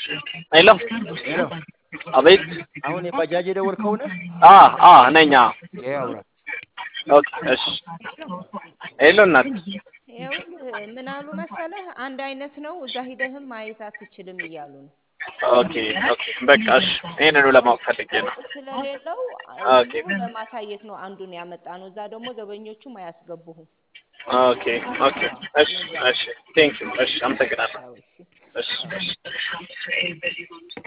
ሄሎ ሄሎ አቤት አሁን የባጃጅ የደወልከው ነህ? አ አ ነኝ አ ይሄ አውራ ኦኬ እሺ ሄሎ እናት ይኸውልህ ምን አሉ መሰለህ አንድ አይነት ነው እዛ ሂደህም ማየት አትችልም እያሉ ነው። ኦኬ ኦኬ በቃ እሺ ይሄንኑ ለማወቅ ፈልጌ ነው ለውጥ ስለሌለው ኦኬ እዚሁ ለማሳየት ነው አንዱን ያመጣ ነው። እዛ ደግሞ ዘበኞቹም አያስገቡህም። ኦኬ ኦኬ እሺ እሺ ቴንክ ዩ እሺ አመሰግናለሁ ያው እሺ እሺ እሺ